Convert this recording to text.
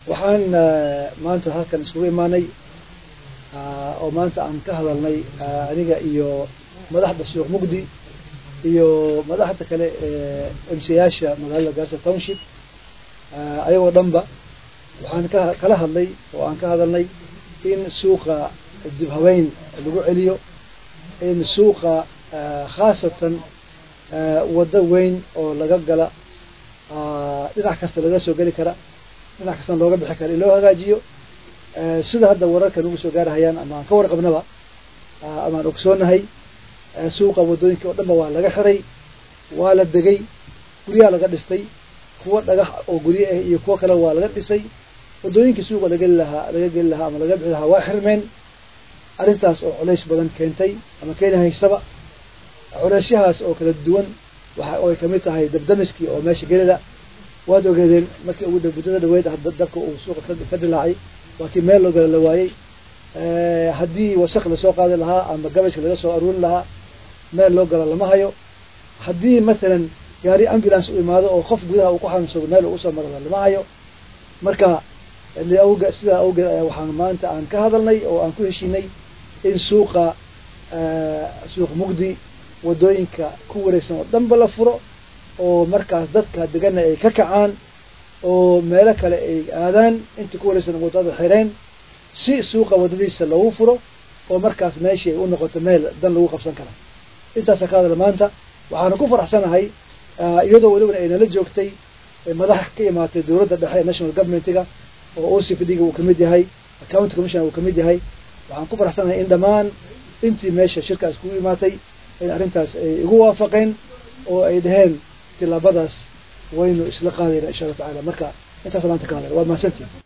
waxaan maanta halkan iskugu imaanay oo maanta aan ka hadalnay aniga iyo madaxda suuq mugdi iyo madaxda kale ee emsayaasha magaalada gaarsa township ayagoo dhanba waxaan ka kala hadlay oo aan ka hadalnay in suuqa dib haweyn lagu celiyo in suuqa khaasatan waddo weyn oo laga gala dhinac kasta laga soo geli kara dhinac kastana looga bixi kara in loo hagaajiyo sida hadda wararka nagu soo gaarahayaan ama aan ka warqabnaba ama aan ogsoonahay suuqa waddooyinka oo dhanba waa laga xiray waa la degay guryaha laga dhistay kuwa dhagax oo gurye ah iyo kuwo kale waa laga dhisay waddooyinkii suuqa lageli lahaa laga geli lahaa ama laga bixi lahaa waa xirmeen arrintaas oo culays badan keentay ama keeni haysaba culaysyahaas oo kala duwan waxa ay kamid tahay dabdamiskii oo meesha gelida waad ogeedeen markii ugu muddada dhaweyd dabka uu suuqa ka dilaacay waa kii meel loo gala la waayey haddii wasaq lasoo qaadi lahaa ama gabajka laga soo aruurin lahaa meel loo galo lama hayo haddii mathalan gaari ambulance u imaado oo qof gudaha uu ku xanuunsado meel uu usoo maro lama hayo marka sidaa awgeed ayaa waxaan maanta aan ka hadalnay oo aan ku heshiinay in suuqa suuq mugdi waddooyinka ku wareegsan oo dhanba la furo oo markaas dadka degana ay ka kacaan oo meelo kale ay aadaan intii ku wareegsan waddada xireen si suuqa waddadiisa loogu furo oo markaas meeshii ay u noqoto meel dan lagu qabsan kara intaasa ka hadala maanta waxaana ku faraxsanahay iyadoo welibana ay nala joogtay madax ka imaatay dowladda dhexe national governmentiga oo o c p d ga uu kamid yahay county commissioner uu kamid yahay waxaan ku faraxsanahay in dhammaan intii meesha shirkaas kugu imaatay in arrintaas ay igu waafaqeen oo ay dhaheen tilaabadaas waynu isla qaadayna insha allahu tacala marka intaas maanta ka hadala waa mahadsantii